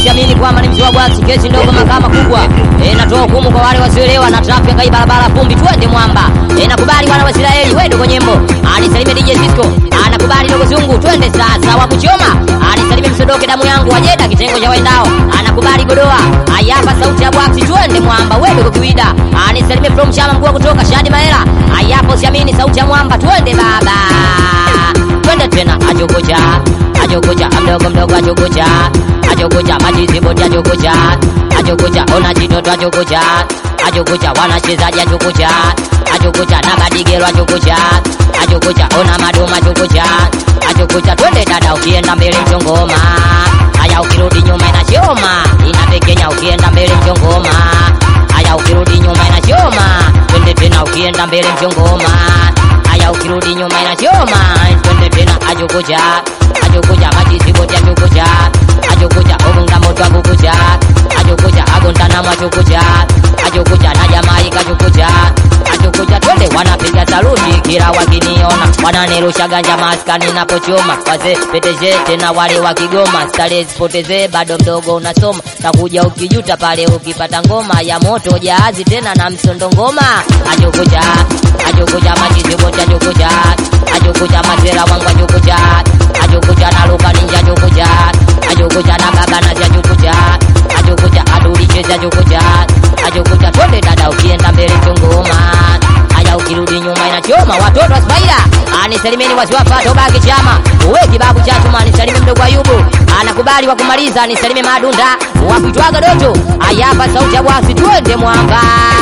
usiamini kwamba ni mzee wa bwasi, kesi ndogo mahakama kubwa. Eh, natoa hukumu kwa wale wasioelewa na traffic kai barabara vumbi, twende mwamba. Eh, nakubali wana wa Israeli, wewe ndogo nyembo. Anisalimie DJ Cisco, anakubali ndogo zungu, twende sasa wa kuchoma. Anisalimie msodoke damu yangu wajeda kitengo cha waendao. Anakubali godoa. Ayapa sauti ya bwasi, twende mwamba, wewe ndogo kiwida. Anisalimie from chama mkuu wa kutoka Shadi Mahera. Ayapo siamini sauti ya mwamba, twende baba. Twende tena ajogoja. Ajogoja mdogo mdogo ajogoja. Ajogoja majizi bodi ajogoja. Ajogoja ona jitoto ajogoja. Ajogoja wanachezaji ajogoja. Ajogoja na badigero ajogoja. Ajogoja ona madoma ajogoja. Ajogoja twende dada ukienda mbele mchongoma. Haya ukirudi nyuma inachoma. Inapekenya ukienda mbele mchongoma. Haya ukirudi nyuma inachoma. Twende tena ukienda mbele mchongoma. Haya ukirudi nyuma inachoma. Twende tena ajogoja. Ajogoja majizi bodi ajogoja. Ajogoja obunga moto agogoja. Ajogoja agontana mwajogoja. Ajogoja na Jamaika ajogoja. Ajogoja twende wanapiga saluti kila wakiniona. Wananirusha ganja maskani napochoma. Wazee peteje tena wale wa Kigoma. Starehe zipoteze bado mdogo unasoma. Takuja ukijuta pale ukipata ngoma ya moto jahazi tena na msondo ngoma. Ajogoja. Ajogoja majizi bodi ajogoja. Ajogoja mazera wangu ajogoja. Ajogoja na luka ninja ajogoja. Ajogoja na baba na ajogoja. Ajogoja aduli cheza ajogoja. Ajogoja twende dada ukienda mbele chongoma. Haya ukirudi nyuma inachoma watoto wa Spaida. Anisalimeni wasiwapa tobaki chama. Uwe kibabu cha chuma anisalimie mdogo Ayubu. Anakubali wa kumaliza anisalimie madunda. Wakuitwaga doto. Haya hapa sauti ya bwasi twende mwamba.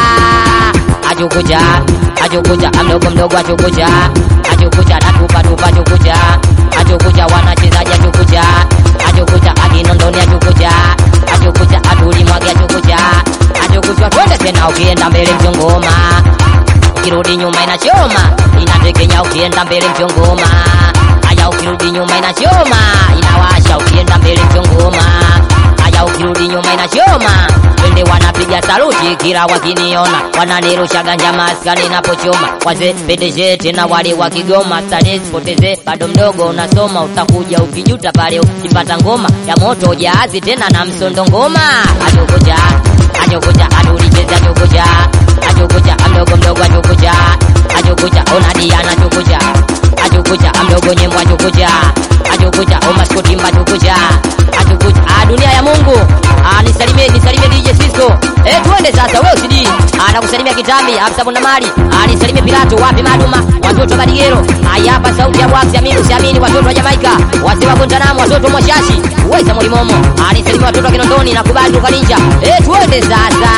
Ajogoja. Ajogoja mdogo mdogo ajogoja. Ajogoja na tupa tupa ajogoja. Ajogoja wanachezaji ajogoja. Ajogoja aginondoni ajogoja. Ajogoja aduli mwage ajogoja. Ajogoja twende tena ukienda mbele mchongoma. Ukirudi nyuma inachoma. Inatekenya ukienda mbele mchongoma. Haya ukirudi nyuma inachoma. Inawasha ukienda mbele mchongoma. Haya ukirudi nyuma inachoma. Twende wanapiga saluti kila wakiniona. Wananirusha ganja maskani napochoma. Wazee pedeje tena wale wa Kigoma. Starehe zipoteze bado mdogo unasoma. Utakuja ukijuta pale ukipata ngoma ya moto jahazi tena na msondo ngoma. Ajogoja. Ajogoja aduli cheza ajogoja. Ajogoja mdogo mdogo ajogoja. Ajogoja ona Diana ajogoja. Ajogoja mdogo nyembo ajogoja. Ajogoja omaskotimba ajogoja. Ajogoja ah, dunia ya Mungu. Ah, nisalimie nisalimie DJ Cisco. Eh, twende sasa wewe usidi. Anakusalimia Kitambi, afisa bunda mali. Ah, nisalimie Pilato, wapi Maduma? Watoto wa Badigero. Haya hapa sauti ya Bwax, amini usiamini watoto wa Jamaika. Wazee wa Guantanamo, watoto wa Mwashashi. Uweza Molimomo. Ah, nisalimie watoto wa Kinondoni na kubali tukaninja. Eh, twende sasa.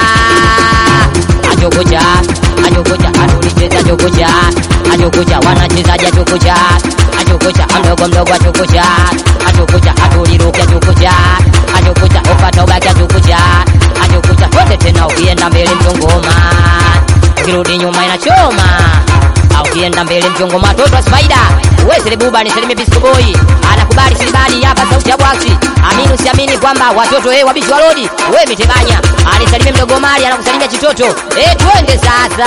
Ajogoja. Ajogoja anulicheza ajogoja. Ajogoja wanachezaji ajogoja. Ajogoja mdogo mdogo ajogoja. Ajogoja atuliruke ajogoja. Ajogoja upata ubaki ajogoja. Ajogoja twende tena ukienda mbele mchongoma. Ukirudi nyuma inachoma. Au ukienda mbele mchongoma watoto wa Spider. Wewe Selebuba nisalimie Bisco Boy. Anakubali silibali hapa sauti ya bwaksi. Amini usiamini kwamba watoto eh wabishi wa lodi. Wewe mitebanya. Anisalimie mdogo Mali anakusalimia chitoto. Eh twende sasa.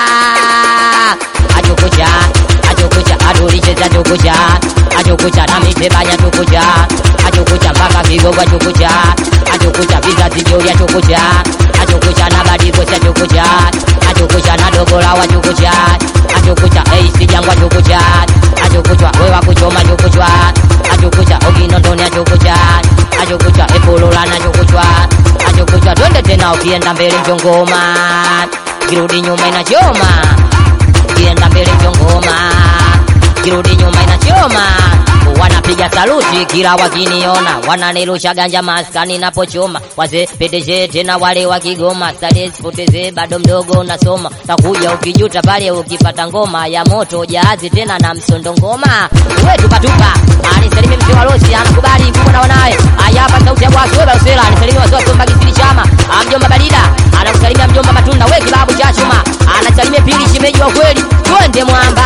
Ajogoja. Ajogoja adulicheza ajogoja. Ajogoja na mitebanya tukuja. Ajogoja mpaka vigogo ajogoja. Ajogoja vizazi jori ajogoja. Ajogoja na badigo ajogoja. Ajogoja na dogola wajogoja. Ajogoja eh sijangwa ajogoja. Ajogoja wewe kuchoma ajogoja. Ajogoja oginondoni ajogoja. Ajogoja epolola na ajogoja. Ajogoja twende tena ukienda mbele mchongoma. Kirudi nyuma inachoma. Ukienda mbele mchongoma. Kirudi nyuma inachoma. Wanapiga saluti kila wakiniona, wananirusha ganja maskani napochoma. Wazee pedeje tena wale wa Kigoma, starehe zipoteze bado mdogo unasoma. Takuja ukijuta pale ukipata ngoma ya moto jahazi tena na msondo ngoma. Wewe tupa tupa. Anisalimie mzee wa Rosi anakubali mkubwa na wanawe. Haya hapa sauti ya bwasi wewe Usela anisalimie wazee wa Somba Kisiri Chama. Mjomba Balida anakusalimia mjomba Matunda wewe kibabu cha chuma. Anasalimia pili shimeji wa kweli. Twende mwamba.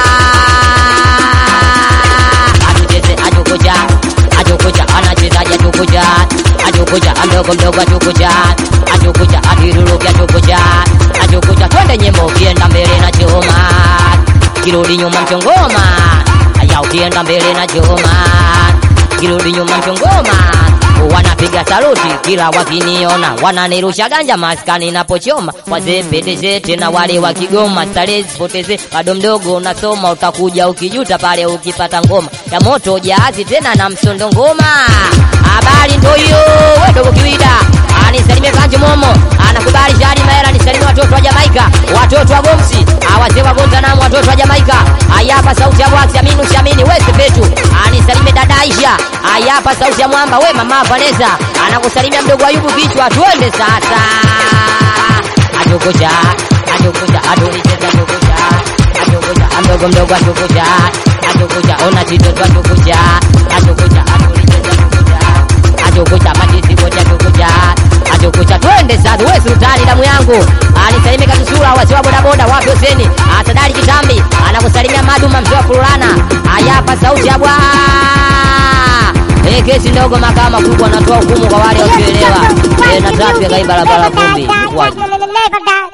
Atucheze ajokoja. Ajokoja anachezaji ajokoja. Ajokoja mdogo mdogo ajokoja. Ajokoja adiruruki ajokoja. Ajokoja twende nyembo ukienda mbele na choma. Kirudi nyuma mchongoma. Aya ukienda mbele na choma. Kirudi nyuma mchongoma. wanapiga saluti kila wakiniona, wananirusha ganja maskani napochoma, wazee peteze tena wale wa Kigoma, starehe zipoteze, bado mdogo unasoma, utakuja ukijuta pale ukipata ngoma ya moto jahazi tena na msondo ngoma. Habari ndo hiyo, we dogo kiwida anisalimie Kanji Momo, anakubali Shadi Maela, nisalimie watoto wa Jamaika, watoto wa Gomsi, awazee wa Gonzanam, watoto wa Jamaika. Ayapa sauti ya Bwaksi, Aminu Shamini, West Petu, anisalimie dada Aisha. Ayapa sauti ya Mwamba, we mama Vanessa, anakusalimia mdogo Ayubu kichwa. Twende sasa, atukucha atukucha atulicheza atukucha atukucha mdogo mdogo atukucha atukucha ona chitoto atukucha atukucha atulicheza atukucha atukucha majisi wote atukucha atukucha twende sasa wewe sultani damu yangu anisalimie katusura wasi wa bodaboda wapi Huseni atadari kitambi anakusalimia maduma mzee wa kulana ayapa sauti ya bwa Eh, kesi ndogo mahakama kubwa anatoa hukumu kwa wale wasioelewa. Eh, na trafiki kai barabara vumbi. Waje. Never die.